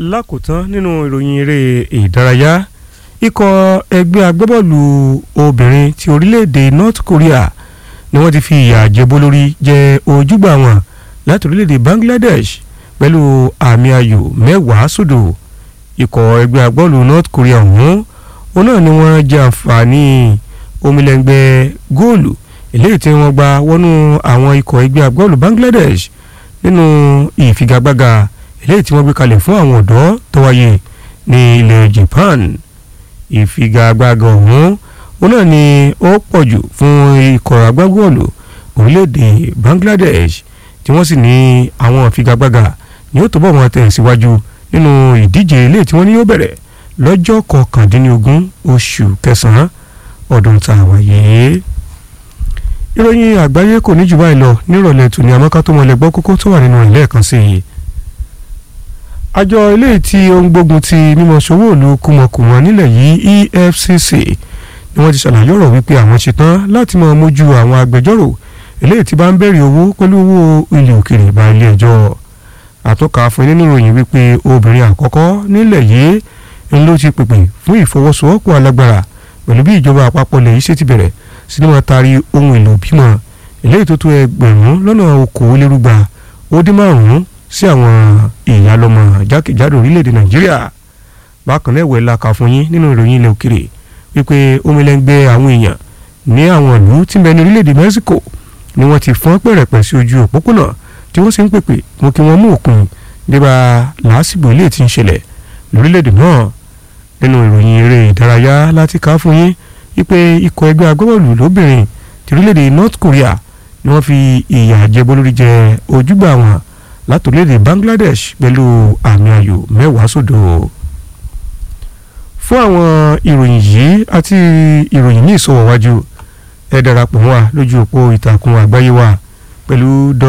lákòótán nínú ìròyìn eré ìdárayá ikọ̀ ẹgbẹ́ agbábọ́ọ̀lù obìnrin ti orílẹ̀-èdè North Korea ni wọ́n ti fi ìyà jẹbó lórí jẹ ojúgbà wọn láti orílẹ̀-èdè Bangladesh pẹ̀lú àmì ayò mẹ́wàá sódò ikọ̀ ẹgbẹ́ agbábọ́ọ̀lù North Korea ọ̀hún òun náà ni wọ́n jẹ àǹfààní omilẹ̀ngbẹ́ góòlù eléyìí tí wọ́n gba wọnú àwọn ikọ̀ ẹgbẹ́ agbábọ́ọ̀lù Bangladesh nínú ìfigagbága eléyìí tí wọ́n gbé kalẹ̀ fún àwọn ọ̀dọ́ tó wáyé ní ilẹ̀ Japan ìfigagbága ọ̀hún òun náà ni ó pọ̀ jù fún ikọ̀ agbábọ́ọ̀lù orílẹ̀-èdè Bangladesh tí wọ́n sì ní àwọn ìfigagbága ni ó tó bọ̀ wọn tẹ̀síwájú nínú ìdíje eléyìí tí wọ́n ní yóò bẹ̀rẹ̀ lọ́jọ́ kọkàndínlógún oṣù kẹsàn-án ọdún tá a wáyé. ìròyìn àgbáyé kò ní jù báyìí lọ nírọ̀lẹ́ tòní àmọ́ká tó mọ̀lẹ́ gbọ́ kókó tó wà nínú rẹ̀ lẹ́ẹ̀kan sí i. àjọ eléyìí tí ó ń gbógun ti mímọ ṣòwò òlu kùmọ̀kùmọ̀ nílẹ̀ yìí EFCC ni wọ́n ti ṣàlàyé ọ̀rọ̀ wípé àwọn ṣetán láti máa mójú àwọn agbẹjọ́rò eléyìí tí bá ń bẹ̀rẹ̀ owó pẹ̀lú owó ilé òkèrè bá ilé ẹjọ́ àtọ́ka fún nínú ìròyìn wípé obìnrin àkọ́kọ́ nílẹ̀ yìí ń ló ti pèpè fún ìfọwọ́sowọ́pọ̀ alágbára pẹ̀lú bí ìjọba àpapọ̀ lè ṣe ti bẹ̀rẹ̀ sí ni wọ́n taari ohun èlò bímọ eléyìí tó tó ẹgbẹ̀rún lọ́nà okòólérúgba ó dín márùn-ún sí àwọn ìyálọ́mọ jákèjádò orílẹ̀-èdè nàìjíríà bákan náà ìwẹ̀ la kà fún yín nínú ìròyìn ilẹ̀ òkèrè wípé omilẹ́ngbẹ́ àwọn èèyàn ní àwọn ìlú tí ń bẹ ní orílẹ̀-èdè mexico ni wọ́n ti fọ́n pẹ̀rẹ̀pẹ̀ sí ojú òpópónà tí wọ́n sì ń pèpè mú kí wọ́n mú òpin débà làásìgbò ilé tí ń ṣẹlẹ̀ lórílẹ̀‐èdè náà nínú ìròyìn eré ìdárayá láti kà fún yín wípé ikọ̀ ẹgbẹ́ agbábọ́ọ̀lù lóbìnrin ti orílẹ̀‐èdè North Korea ni wọ́n fi ìyà jẹbọ lórí jẹ ojúgbà wọn láti orílẹ̀‐èdè Bangladesh pẹ̀lú àmì ayò mẹ́wàá sódò fún àwọn ìròyìn yìí àti ìròyìn ní ìsọwọ́wájú ẹ darapọ̀ wá lójú òpó ìtàkùn àgbáyé wa pẹ̀lú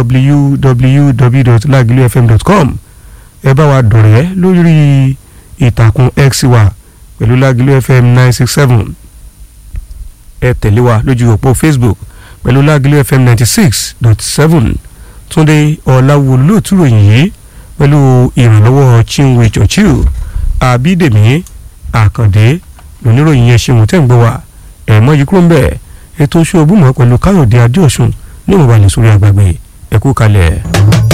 www.lagilufm.com ẹ bá wa dọ̀rẹ́ lórí ìtàkùn x wa pẹ̀lú Lágìlú FM nine six seven ẹ tẹ̀lé wa lójú òpó Facebook pẹ̀lú Lágìlú FM ninety six dot seven Túndé Ọ̀làwọ̀ lóòtú ròyìn yìí pẹ̀lú ìrànlọ́wọ́ Chinwe Churchill Àbídèmí Àkàndé lóníròyìn yẹn ṣeun tẹ́ ń gbọ́ wa ẹ̀mọ́ yìí kúrò ń bẹ̀ ètò oṣù òbúmọ̀ pẹ̀lú Káyọ̀dé Adéọ̀sùn ní ìmọ̀balẹ̀ sórí àgbàgbé ẹ̀kú kalẹ̀.